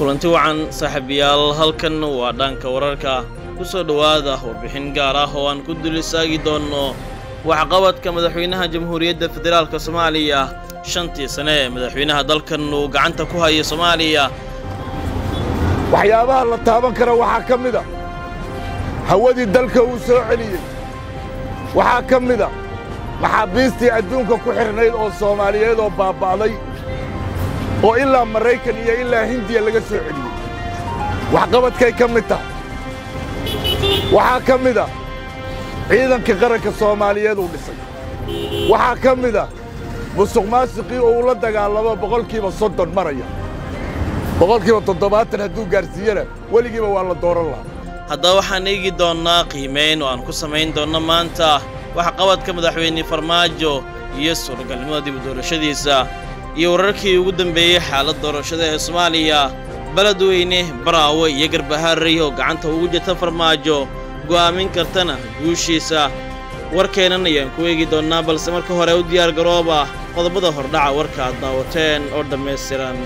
kulanti wacan saaxiibayaal halkan waa dhanka wararka ku soo dhowaada warbixin gaar ah oo aan ku dul istaagi doonno waxqabadka madaxweynaha jamhuuriyadda federaalka soomaaliya shantii sane ee madaxweynaha dalkan uu gacanta ku haya soomaaliya waxyaabaha la taaban kara waxaa ka mida hawadii dalka uu soo celiyey waxaa ka mida maxaabiistii adduunka ku xidhnayd oo soomaaliyeed oo baaba'day oo ilaa maraykan iyo ilaa hindiya laga soo celiyey waxqabadkay ka mid tahay waxaa ka mida ciidanka qaranka soomaaliyeed uu dhisay waxaa ka mida musuq maasiqii oo uu la dagaalamo boqolkiiba soddon maraya boqolkiiba toddobaatan hadduu gaarsiiyana weligiiba waa la dooran lahaa haddaba waxaan eegi doonnaa qiimayn oo aan ku samayn doonno maanta waxqabadka madaxweyne farmaajo iyo suuragalnimada dib u doorashadiisa iyo wararkii ugu dambeeyey xaalad doorashada ee soomaaliya beledweyne baraawe iyo garbaharey oo gacanta ugu jirta farmaajo go'aamin kartana guushiisa warkeennan ayaan ku eegi doonnaa balse marka hore u diyaar garooba qodobada hordhaca warka aad daawateen oo dhammaystiran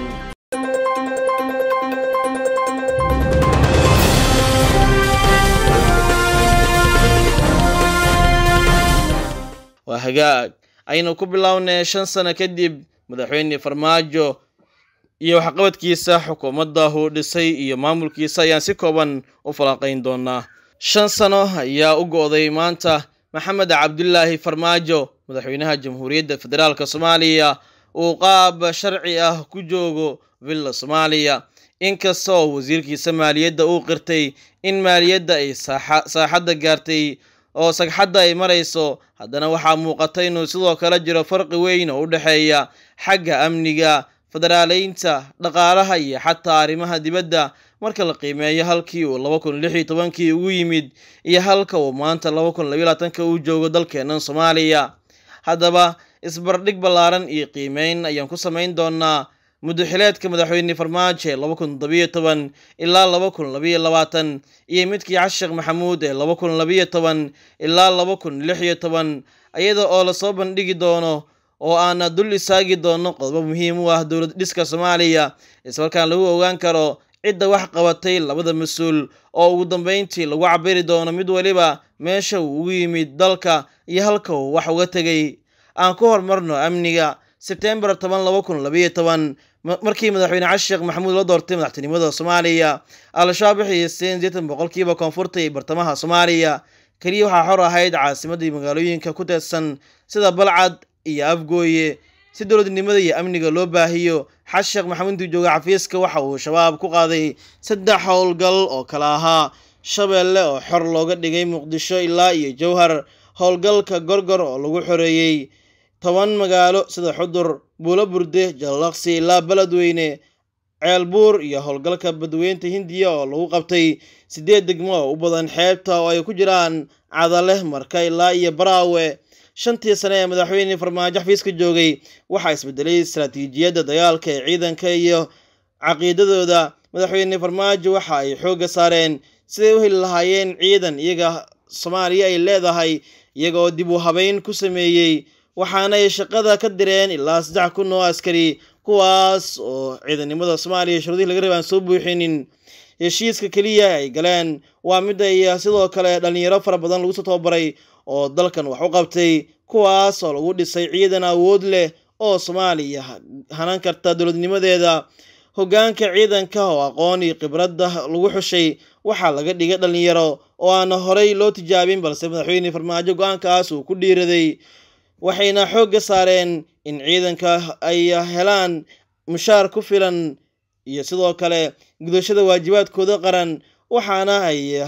waa hagaag aynu ku bilownay shan sano kadib madaxweyne farmaajo iyo waxqabadkiisa xukuumadda uu dhisay iyo maamulkiisa ayaan si kooban u falanqayn doonaa shan sano ayaa u go'day maanta maxamed cabdulaahi farmaajo madaxweynaha jamhuuriyadda federaalk soomaaliya uu qaab sharci ah ku joogo villa soomaaliya inkasta oo wasiirkiisa maaliyadda uu qirtay in maaliyadda ay saaxadda gaartay oo sagxadda ay marayso haddana waxaa muuqata inuu sidoo kale jiro farqi weyn oo u dhexeeya xagga amniga federaaleynta dhaqaalaha iyo xataa arrimaha dibadda marka la qiimeeyo halkii uu laba kun lix iyo tobankii ugu yimid iyo halka uu maanta laba kun labayo labaatanka uu joogo dalkeennan soomaaliya haddaba isbardhig ballaaran iyo qiimeyn ayaan ku samayn doonaa muddaxileedka madaxweyne farmaajo ee laba kun toddobiyo toban ilaa laba kun labayo labaatan iyo midkii cashiq maxamuud ee laba kun labayo toban ilaa laba kun lix iyo toban iyada oo lasoo bandhigi doono oo aana dul istaagi doono qodobo muhiim u ah dowlad dhiska soomaaliya ismarkaan lagu ogaan karo cidda wax qabatay labada mas-uul oo ugu dambeyntii lagu cabiri doono mid weliba meesha uu ugu yimid dalka iyo halka uu wax uga tegay aan ku horumarno amniga sebtembar toban laba kun labayo toban markii madaxweyne cashiq maxamuud la doortay madaxtinimada soomaaliya al-shabaab waxay haysteen sideetan boqolkiiba koonfurta iyo bartamaha soomaaliya keliya waxaa xor ahayd caasimadii magaalooyinka ku teedsan sida balcad iyo afgooye si dowladnimada iyo amniga loo baahiyo xashiq maxamuud intuu jooga xafiiska waxa uu shabaab ku qaaday saddex howlgal oo kala ahaa shabeelle oo xor looga dhigay muqdisho ilaa iyo jowhar howlgalka gorgor oo lagu xoreeyey toban magaalo sida xudur buulo burde jallaqsi ilaa beledweyne ceelbuur iyo howlgalka badweynta hindiya oo lagu qabtay siddeed degmo oo u badan xeebta oo ay ku jiraan cadale marka ilaa iyo baraawe shantii sane ee madaxweyne farmaajo xafiiska joogay waxaa isbedelay istaraatiijiyadda dagaalka ee ciidanka iyo caqiidadooda madaxweyne farmaajo waxa ay xoogga saareen siday u heli lahaayeen ciidan iyaga soomaaliya ay leedahay iyaga oo dib u habeyn ku sameeyey waxaana ay shaqada ka direen ilaa saddex kun oo askari kuwaas oo ciidannimada soomaaliya shuruudihii laga raba aan soo buuxinin heshiiska keliya ay galeen waa mid ay sidoo kale dhallinyaro fara badan lagu soo tababaray oo dalkan wax u qabtay kuwaas oo lagu dhisay ciidan awood leh oo soomaaliya hanan karta dowladnimadeeda hoggaanka ciidanka oo aqoon iyo khibradda lagu xushay waxaa laga dhigay dhallinyaro oo aana horey loo tijaabin balse madaxweyne farmaajo go-aankaas uu ku dhiiraday waxayna xoogga saareen in ciidanka ay helaan mushaar ku filan iyo sidoo kale gudashada waajibaadkooda qaran waxaana ay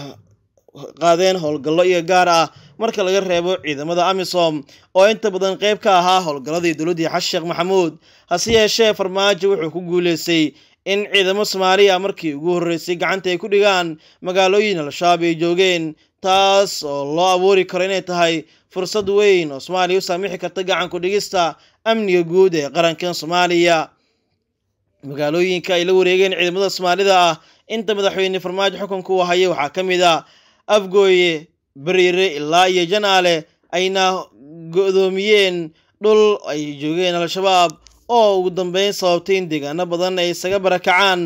qaadeen howlgallo iyo gaar ah marka laga reebo ciidamada amisom oo inta badan qayb ka ahaa howlgalladii dowladdii xashiq maxamuud hase yeeshee farmaajo wuxuu ku guuleystay in ciidamo soomaaliya markii ugu horreysay gacanta ay ku dhigaan magaalooyin al-shabaab ay joogeen taas oo loo abuuri karo inay tahay fursad weyn oo soomaaliya u saamixi karta gacanku dhigista amniga guud ee qarankan soomaaliya magaalooyinka ay la wareegeen ciidamada soomaalida ah inta madaxweyne farmaajo xukunka uu hayay waxaa ka mid ah afgooye bariire ilaa iyo janaale ayna go-doomiyeen dhul ay joogeen al-shabaab oo ugu dambeyn sababtay in deegaano badan ay isaga barakacaan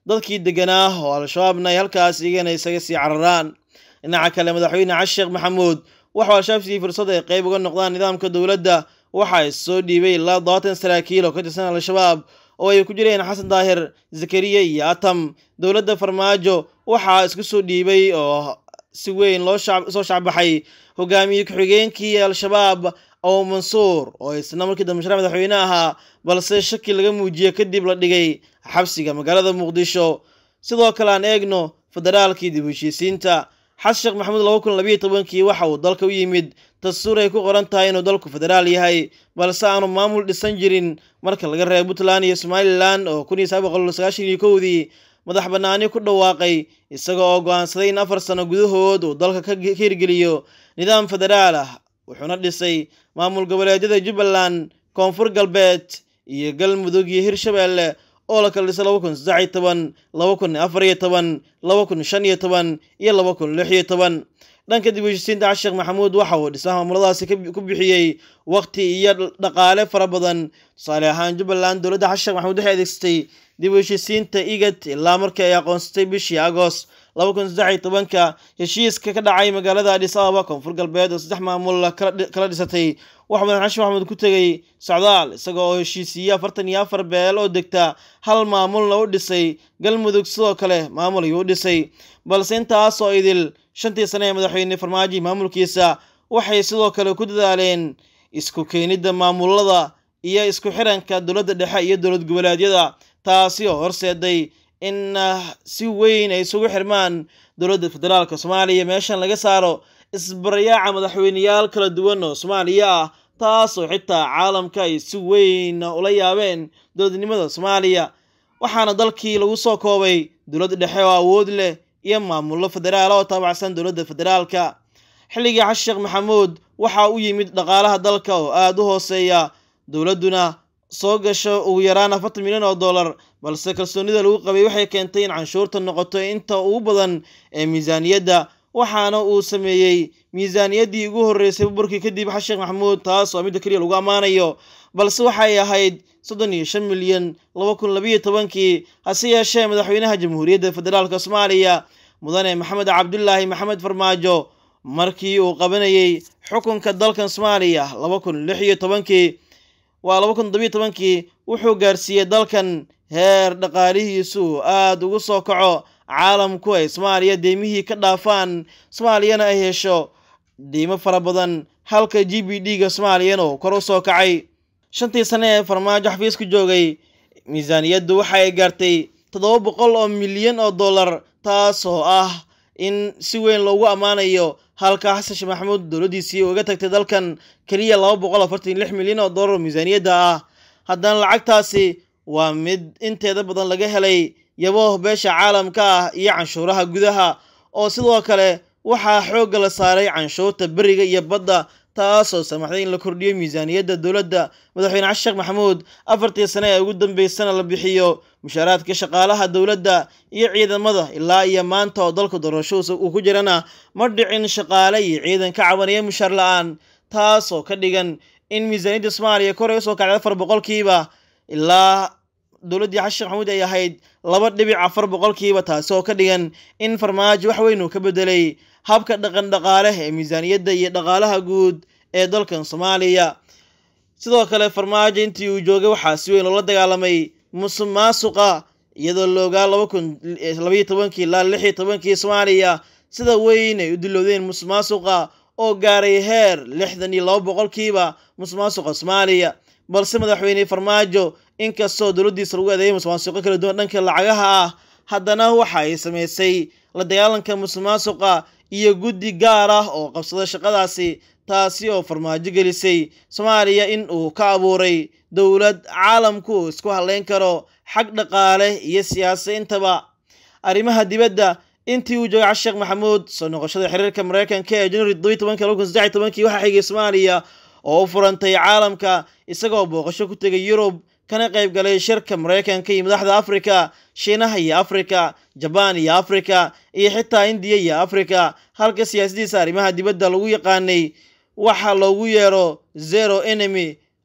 dadkii deganaa oo al-shabaabna ay halkaas iyagana isaga sii cararaan dhinaca kale madaxweyne cali sheekh maxamuud waxuu al-shabaab siiyey fursad ay qayb uga noqdaan nidaamka dowladda waxaa soo dhiibay ilaa dobaatan saraakiil oo ka tirsan al-shabaab oo ay ku jireen xasan daahir zakariya iyo atam dowladda farmaajo waxaa isku soo dhiibay oo si weyn loo soo shacbaxay hogaamiye ku-xigeenkii al-shabaab oo mansuur oo isna markii dambe sharax madaxweyne ahaa balse shaki laga muujiye kadib la dhigay xabsiga magaalada muqdisho sidoo kale aan eegno federaalkii dib heshiisiinta xasan sheekh maxamuud laba kun labayo tobankii waxa uu dalka u yimid dastuur ay ku qoran tahay inuu dalku federaal yahay balse aanu maamul dhisan jirin marka laga reebo puntland iyo somalilan oo kun iyo sagaal boqol sagaashan iyo kowdii madax bannaani ku dhawaaqay isaga oo go-aansaday in afar sano gudahood uu dalka ka hirgeliyo nidaam federaal ah wuxuuna dhisay maamul goboleedyada jubbaland koonfur galbeed iyo galmudug iyo hirshabeelle oo la kala dhisay laba kun saddex iyo toban laba kun afar iyo toban laba kun shan iyo toban iyo laba kun lix iyo toban dhanka dib heshiisiinta xasan sheekh maxamuud waxa uu dhismaha maamuladaasi ku bixiyey waqti iyo dhaqaale fara badan tusaale ahaan jubbaland dowladda xasan sheekh maxamuud waxay adeegsatay dib u heshiisiinta igad ilaa markii ay aqoonsatay bishii agost laba kun saddex iyo tobanka heshiiska ka dhacay magaalada adhis ababa koonfur galbeed oo saddex maamul kala dhisatay waxuu madax xashin maxamuud ku tegey socdaal isaga oo heshiisiiye afartan iyo afar beel oo degta hal maamulna u dhisay galmudug sidoo kale maamul ayuu u dhisay balse intaasoo idil shantii sane ee madaxweyne farmaajo maamulkiisa waxay sidoo kale ku dadaaleen isku keenidda maamulada iyo isku xiranka dowladda dhexe iyo dowlad goboleedyada taasi oo horseeday in si weyn ay isugu xirmaan dowladda federaalka soomaaliya meeshan laga saaro isbarayaaca madaxweyneyaal kala duwan oo soomaaliya ah taasoo xitaa caalamka ay si weyn ula yaabeen dowladnimada soomaaliya waxaana dalkii lagu soo koobay dowladda dhexe oo awood leh iyo maamullo federaal oo taabacsan dowladda federaalka xilligii xasan sheekh maxamuud waxaa u yimid dhaqaalaha dalka oo aada u hooseeya dowladduna soo gasho ugu yaraan afartan milyan oo dollar balse kalsoonida lagu qabay waxay keentay in canshuurta noqoto inta ugu badan ee miisaaniyadda waxaana uu sameeyey miisaaniyaddii ugu horreysay burburkii kadib xasan sheekh maxamuud taas oo midda keliya lagu ammaanayo balse waxay ahayd soddon iyo shan milyan laba kun labayo tobankii hase yeeshee madaxweynaha jamhuuriyadda federaalka soomaaliya mudane maxamed cabdulaahi maxamed farmaajo markii uu qabanayey xukunka dalkan soomaaliya laba kun lix iyo tobankii waa laba kun todobiyo tobankii wuxuu gaarsiiyey dalkan heer dhaqaalihiisu uu aada ugu soo kaco caalamku ay soomaaliya deymihii ka dhaafaan soomaaliyana ay hesho deymo fara badan halka g b d ga soomaaliyana uu kor u soo kacay shantii sane ee farmaajo xafiisku joogay miisaaniyaddu waxa ay gaartay toddoba boqol oo milyan oo dollar taas oo ah in si weyn loogu ammaanayo halka xasan sheekh maxamuud dowladdiisii uga tagtay dalkan keliya laba boqol afartan iyo lix milyan oo dollar oo miisaaniyadda ah haddana lacagtaasi waa mid inteeda badan laga helay yabo beesha caalamka ah iyo canshuuraha gudaha oo sidoo kale waxaa xoogga la saaray canshuurta beriga iyo badda taasoo samaxday in la kordhiyo miisaaniyadda dowladda madaxweyne xasan sheekh maxamuud afartii sane ee ugu dambeysana la bixiyo mushaaraadka shaqaalaha dowladda iyo ciidamada ilaa iyo maanta oo dalka doorasho uu ku jirana ma dhicin shaqaale iyo ciidan ka cabanaya mushaar la-aan taasoo ka dhigan in miisaaniyadda soomaaliya kor ay usoo kacday afar boqolkiiba ilaa dowladdii xasan sheekh maxamuud ay ahayd laba dhibic afar boqolkiiba taasi oo ka dhigan in farmaajo wax weyn uu ka bedelay habka dhaqan dhaqaale ee miisaaniyadda iyo dhaqaalaha guud ee dalkan soomaaliya sidoo kale farmaajo intii uu joogay waxaa si weyn loola dagaalamay musuq maasuqa iyadoo la ogaa laba kun labaiyo tobankii ilaa lix iyo tobankii soomaaliya sida weyn ay u dilowdeen musuq maasuqa oo gaaray heer lixdan iyo laba boqolkiiba musuq maasuqa soomaaliya balse madaxweyne farmaajo inkastoo dowladdiisa lagu adeeyay musuq maasuqo kala duwan dhanka lacagaha ah haddana waxa ay samaysay la dagaalanka musuq maasuqa iyo guddi gaar ah oo qabsada shaqadaasi taasi oo farmaajo gelisay soomaaliya in uu ka abuuray dowlad caalamku uu isku hadleyn karo xag dhaqaale iyo siyaasa intaba arrimaha dibadda intii uu joogay xasan sheekh maxamuud soo noqoshada xiriirka mareykanka ee january todobiyi tobanki laba kun saddex tobankii waxaa xigay soomaaliya oo u furantay caalamka isagoo booqasho ku tegay yurub kana qayb galay shirka mareykanka iyo madaxda afrika shiinaha iyo afrika jabaan iyo afrika iyo xitaa indiya iyo afrika halka siyaasadiisa arrimaha dibadda lagu yaqaanay waxa loogu yeero zero enemy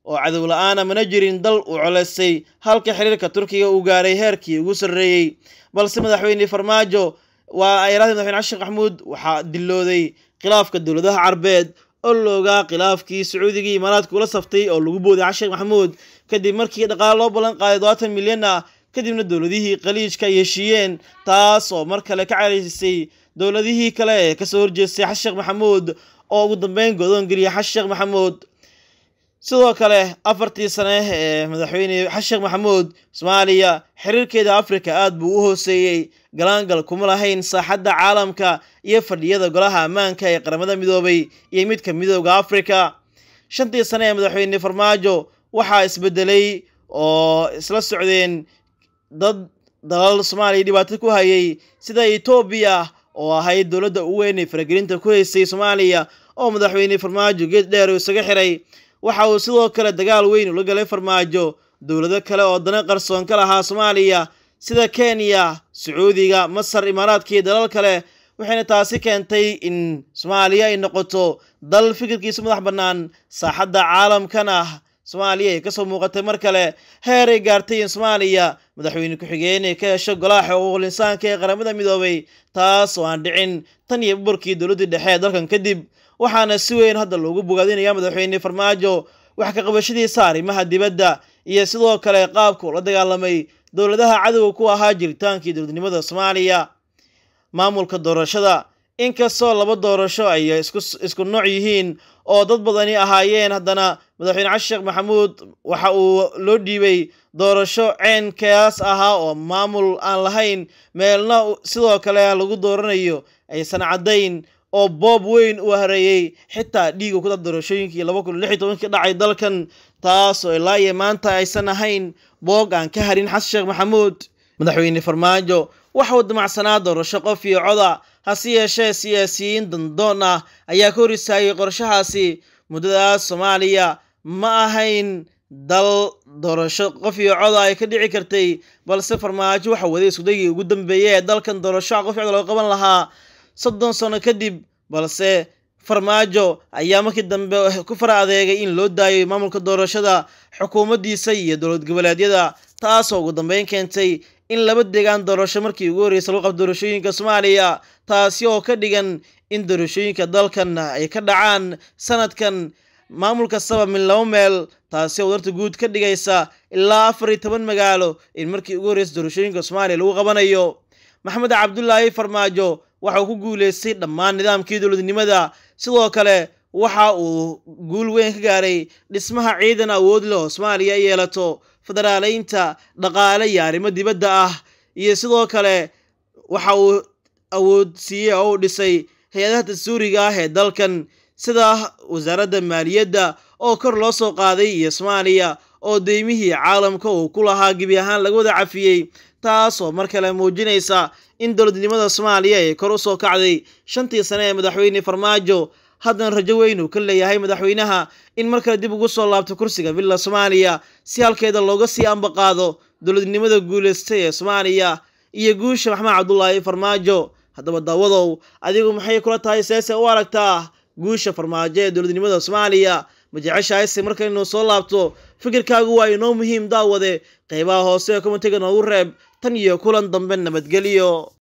oo cadow la-aana mana jirin dal uu coleystay halka xiriirka turkiga uu gaaray heerkii ugu sarreeyey balse madaxweyne farmaajo waa ayraadii madaxweyne xashin maxamuud waxaa dilooday khilaafka dowladaha carbeed oo loogaa khilaafkii sacuudiga iyo imaaraadka ula saftay oo lagu booday xashin maxamuud kadib markii dhaqaale loo ballan qaaday todobaatan milyan ah kadibna dowladihii khaliijka ay heshiiyeen taas oo mar kale ka caraysisay dowladihii kale ee kasoo horjeestay xasan sheekh maxamuud oo ugu dambeyn godoon geliya xasan sheekh maxamuud sidoo kale afartii sane ee madaxweyne xasan sheekh maxamuud soomaaliya xiriirkeeda afrika aad buu u hooseeyey galaangal kuma lahayn saaxadda caalamka iyo fadhiyada golaha ammaanka ee qaramada midoobay iyo midka midooda afrika shantii sane ee madaxweyne farmaajo waxaa isbedelay oo isla socdeen dad dalal soomaaliya dhibaato ku hayay sida etoobiya oo ahayd dowladda ugu weyn ee faragelinta ku haysay soomaaliya oo madaxweyne farmaajo geed dheer uu isaga xiray waxa uu sidoo kale dagaal weyn ula galay farmaajo dowlado kale oo dana qarsoon ka lahaa soomaaliya sida kenya sacuudiga masar imaaraadka iyo dalal kale waxayna taasi keentay in soomaaliya ay noqoto dal fikirkiisa madax bannaan saaxadda caalamkana soomaaliya ay kasoo muuqatay mar kale heer ay gaartay in soomaaliya madaxweyne ku-xigeen ay ka hesho golaha xuquuqul insaanka ee qaramada midoobay taas oo aan dhicin tan iyo burburkii dowladdii dhexe ee dalkan kadib waxaana si weyn hadda loogu bogaadinaya madaxweyne farmaajo wax ka qabashadiisa arrimaha dibadda iyo sidoo kale qaabka uu la dagaalamay dowladaha cadowga ku ahaa jiritaankii dowladnimada soomaaliya maamulka doorashada inkastoo laba doorasho ay isku nooc yihiin oo dad badani ahaayeen haddana madaxweyne xasan sheekh maxamuud waxa uu loo dhiibay doorasho ceenkaas ahaa oo maamul aan lahayn meelna sidoo kale lagu dooranayo aysan caddayn oo boob weyn uu hareeyey xitaa dhiiga ku dad doorashooyinkii laba kun lix iyo tobankii dhacay dalkan taas oo ilaa iyo maanta aysan ahayn boog aan ka harin xasan sheekh maxamuud madaxweyne farmaajo waxa uu damacsanaa doorasho qof iyo coda hase yeeshee siyaasiyiin dandoon ah ayaa ka hor istaagay qorshahaasi muddadaas soomaaliya ma ahayn dal doorasho qof iyo coda ay ka dhici kartay balse farmaajo waxa waday iskudagii ugu dambeeyey ee dalkan doorasho qof iyo coda loo qaban lahaa soddon sano kadib balse farmaajo ayaa markii dambe ku fara adeegay in loo daayo maamulka doorashada xukuumaddiisa iyo dowlad goboleedyada taasoo ugu dambeyn keentay in laba deegaan doorasho markii ugu horreysay lagu qabto doorashooyinka soomaaliya taasi oo ka dhigan in doorashooyinka dalkan ay ka dhacaan sanadkan maamul kastaba min laba meel taasi oo wadarta guud ka dhigaysa ilaa afar iyo toban magaalo in markii ugu horreysay doorashooyinka soomaaliya lagu qabanayo maxamed cabdulaahi farmaajo waxa uu ku guuleystay dhammaan nidaamkii dowladnimada sidoo kale waxa uu guul weyn ka gaaray dhismaha ciidan awood leh oo soomaaliya ay yeelato federaaleynta dhaqaale iyo arrimo dibadda ah iyo sidoo kale waxa uu awood siiyey oo uu dhisay hay-adaha dastuuriga ah ee dalkan sida wasaaradda maaliyadda oo kor loo soo qaaday iyo soomaaliya oo deymihii caalamka uu ku lahaa gebi ahaan laga wada cafiyey taas oo mar kale muujinaysa in dowladnimada soomaaliya ay kor u soo kacday shantii sane ee madaxweyne farmaajo haddana rajo weyn uu ka leeyahay madaxweynaha in mar kale dib ugu soo laabto kursiga villa soomaaliya si halkeeda looga sii ambaqaado dowladnimada guulaystay ee soomaaliya iyo guusha maxamed cabdulaahi farmaajo haddaba daawadow adigu maxay kula tahay seese u aragtaa guusha farmaajo ee dowladnimada soomaaliya ma jeceshahayse marka inuu soo laabto fikirkaagu waa inoo muhiim daawade qeybaha hoose ee komitiga noogu reeb tan iyo kulan dambe nabadgelyo